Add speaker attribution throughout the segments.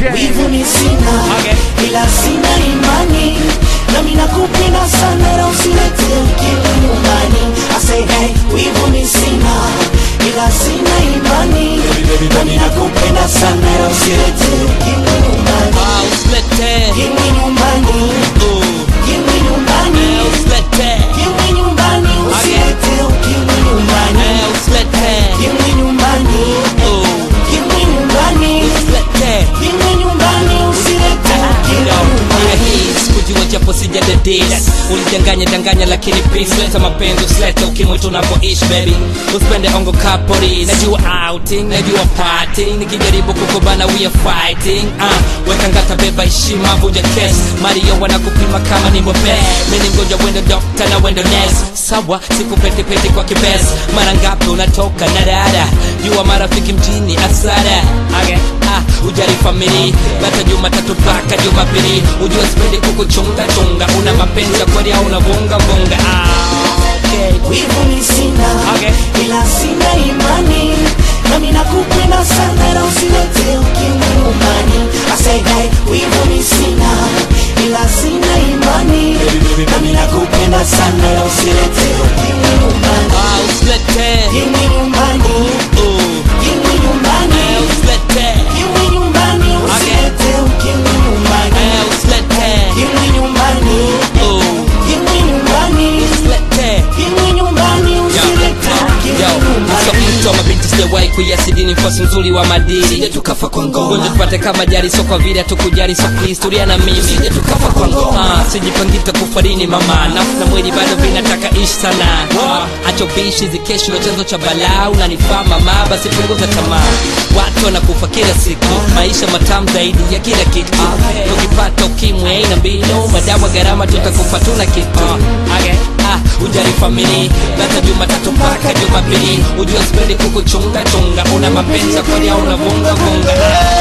Speaker 1: wivu ni sina
Speaker 2: Okay.
Speaker 1: ila sina imani nami nakupenda sana ila usilete ukimwi nyumbani I say hey wivu ni sina ila sina imani nami nakupenda sana ila usilete ukimwi nyumbani
Speaker 2: Ah, usilete.
Speaker 1: ukimwi nyumbani
Speaker 2: Uh,
Speaker 1: ukimwi nyumbani
Speaker 2: eh, usilete.
Speaker 1: ukimwi nyumbani usilete ukimwi nyumbani
Speaker 2: Eh, usilete.
Speaker 1: ukimwi nyumbani
Speaker 2: Uh,
Speaker 1: ukimwi nyumbani
Speaker 2: usilete.
Speaker 1: ukimwi nyumbani usilete ukimwi nyumbani
Speaker 2: sikujua japo sijadedis ulidanganya danganya lakini peace leta mapenzi usilete ukimwi tunapoishi baby usipende ongo kapori najua outing najua parting nikijaribu kukubana we are fighting uh, weka ngata beba heshima vuja kes mario wanakupima kama ni mbobe mimi ngoja wendo dokta na wendo nes sawa sikupetepete kwa kibes mara ngapi unatoka na dada jua marafiki mjini asara okay. ah, ujari famili bata jumatatu mpaka jumapili ujua sipendi kukuchunga chunga una mapenzi ya kweli au unavunga vunga ah, okay.
Speaker 1: wivu ni sina
Speaker 2: Okay.
Speaker 1: ila sina imani nami nakupenda sana ila usilete ukimwi nyumbani I say hey wivu ni sina ila sina imani nami nakupenda sana ila usilete ukimwi nyumbani
Speaker 2: ah, usilete
Speaker 1: ukimwi nyumbani
Speaker 2: uh,
Speaker 1: ukimwi nyumbani
Speaker 2: eh, usilete
Speaker 1: ukimwi nyumbani usilete ukimwi nyumbani
Speaker 2: eh, usilete
Speaker 1: ukimwi nyumbani
Speaker 2: uh,
Speaker 1: ukimwi nyumbani
Speaker 2: usilete
Speaker 1: ukimwi nyumbani usilete ukimwi nyumbani
Speaker 2: mtoa mabinti sijawahi kuiasidini mfasi mzuri wa madili sije tukafa kwa ngoma tupate kama jari so kwa vile hatukujali so kihistoria na mimi sije tukafa kwa ngoma ah, sijipangita kufarini mama nafsi na mwili bado vinataka ishi sana ah, acho bishi zikesho chanzo cha balaa unanifaa mama basi punguza tamaa watu wanakufa kila siku maisha matamu zaidi ya kila kitu tukipata ukimwi aina mbinu madawa gharama tutakufa tuna kitu okay. ah, ujari famili bata jumatatu mpaka jumapili ujua sipendi kukuchunga chunga una mapenzi ya kweli au unavunga vunga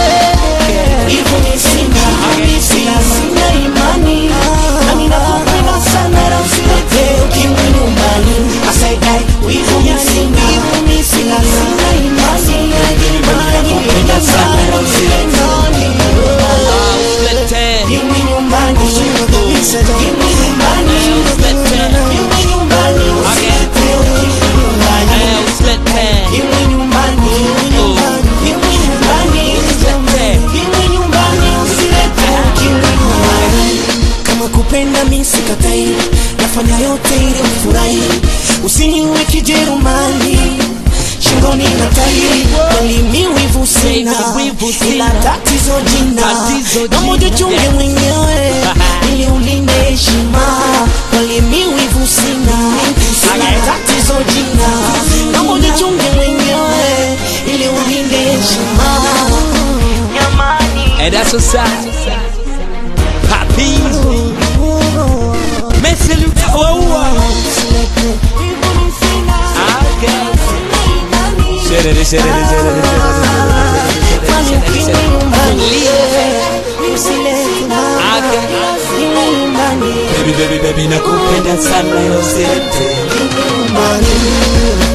Speaker 1: Hivyo ni sina, sina sina imani nami nakupenda sana ila usilete ukimwi nyumbani I say hey, hivyo ni sina, sina sina imani nami nakupenda sana ila usilete
Speaker 2: Ah, usilete
Speaker 1: ukimwi nyumbani ukimwi nyumbani ukimwi nyumbani usilete ukimwi nyumbani
Speaker 2: Eh, usilete
Speaker 1: ukimwi nyumbani ukimwi nyumbani
Speaker 2: usilete
Speaker 1: Ukimwi nyumbani usilete ukimwi nyumbani. Kama kupenda mi sikatai, nafanya yote ili ufurahi, usiniwe kijerumani shingoni na tai, kweli mi wivu sina,
Speaker 2: Wivu sina.
Speaker 1: ila tatizo jina,
Speaker 2: Tatizo
Speaker 1: na moja
Speaker 2: jina.
Speaker 1: chunge
Speaker 2: Yeah.
Speaker 1: mwenyewe ili ulinde heshima, kweli mi wivu sina, ila tatizo jina, na moja chunge mwenyewe ili ulinde heshima.
Speaker 2: And that's what's up Papi Messi Lutawa Sherere, sherere, sherere, Baby, baby, baby, nakupenda sana yote
Speaker 1: Money.